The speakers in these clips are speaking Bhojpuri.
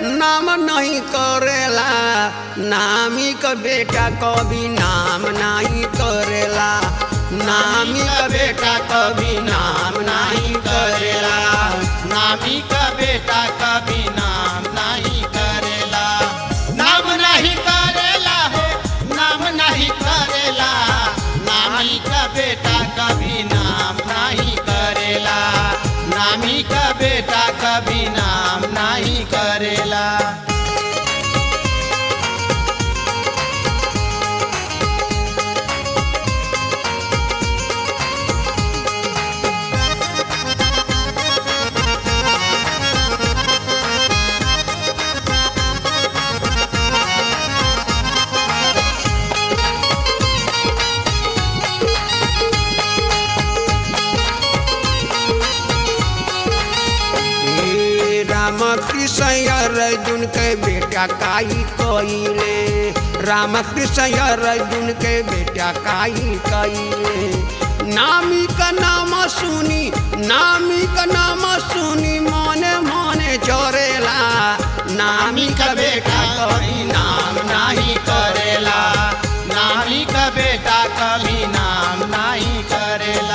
नाम नहीं करेला नामी का बेटा कभी नाम नहीं करेला नामी का बेटा कभी नाम नहीं करेला नामी का बेटा कभी नाम नहीं करेला नाम नहीं करेला हो नाम नहीं करेला नामी का बेटा कभी नाम नहीं करेला नामी का बेटा कभी नाम नहीं करेला हे राम कृष्ण अर्जुन के बेटा काई कइले राम कृष्ण अर्जुन के बेटा काई कइले नामी का नाम सुनी नामी का नाम सुनी मने मने जोरेला नामी का बेटा कभी नाम नहीं करेला नामी का बेटा कभी नाम नहीं करेला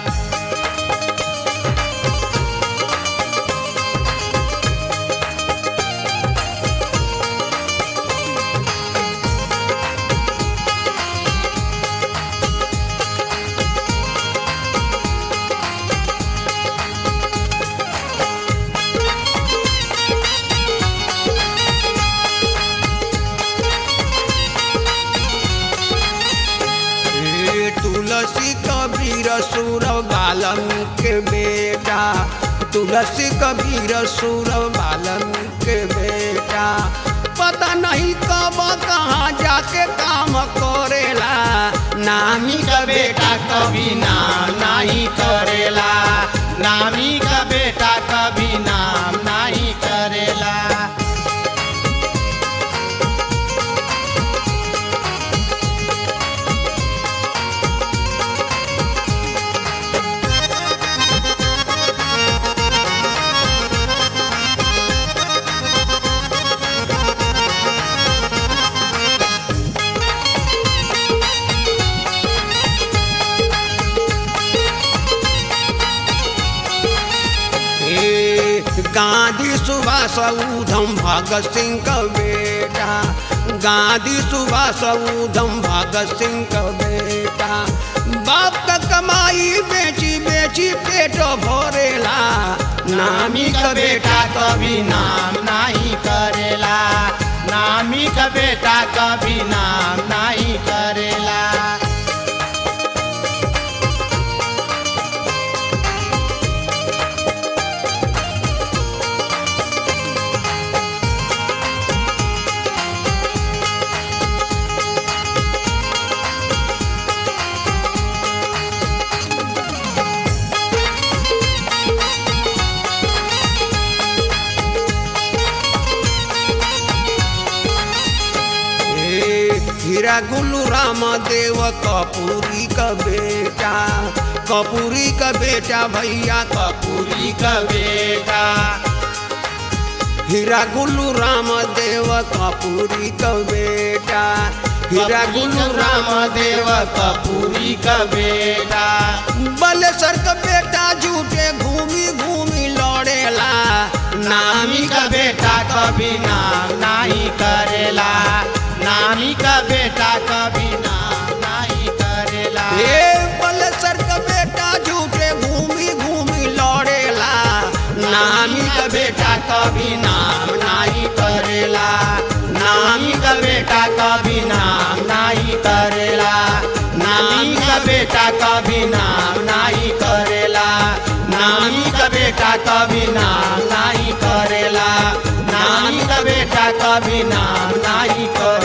हे तुलसी कबीर सुर बालमी के बेटा तुलसी कबीर सुर बालमी के बेटा पता नहीं कब कहाँ जाके काम करेला नामी का बेटा कभी नाम नहीं करेला नामी का बेटा कभी नाम नहीं करेला हे गांधी सुभाष उधम भगत सिंह का बेटा गांधी सुभाष उधम भगत सिंह का बेटा बाप का कमाई बेची बेची पेट भरेला नामी का बेटा कभी नाम नहीं करेला नामी का बेटा कभी नाम नहीं करेला हे हीरा गुल्लू राम देव कपूरी का बेटा कपूरी का बेटा भैया कपूरी का बेटा हीरा गुल्लू राम देव कपूरी का बेटा हीरा गुल्लू राम देव कपूरी का बेटा बलेसर का बेटा झूठे घूमी घूमी लौड़ेला नामी का बेटा कभी नाम नहीं करेला नामी का बेटा कभी नाम नहीं करेला हे बलेसर का बेटा झूठे घूमी घूमी लौड़ेला नामी का बेटा कभी नाम नहीं करेला नामी का बेटा कभी नाम नहीं करेला नामी का बेटा कभी नाम नहीं करेला नामी का बेटा कभी नाम नहीं करेला नामी का बेटा कभी नाम नहीं करेला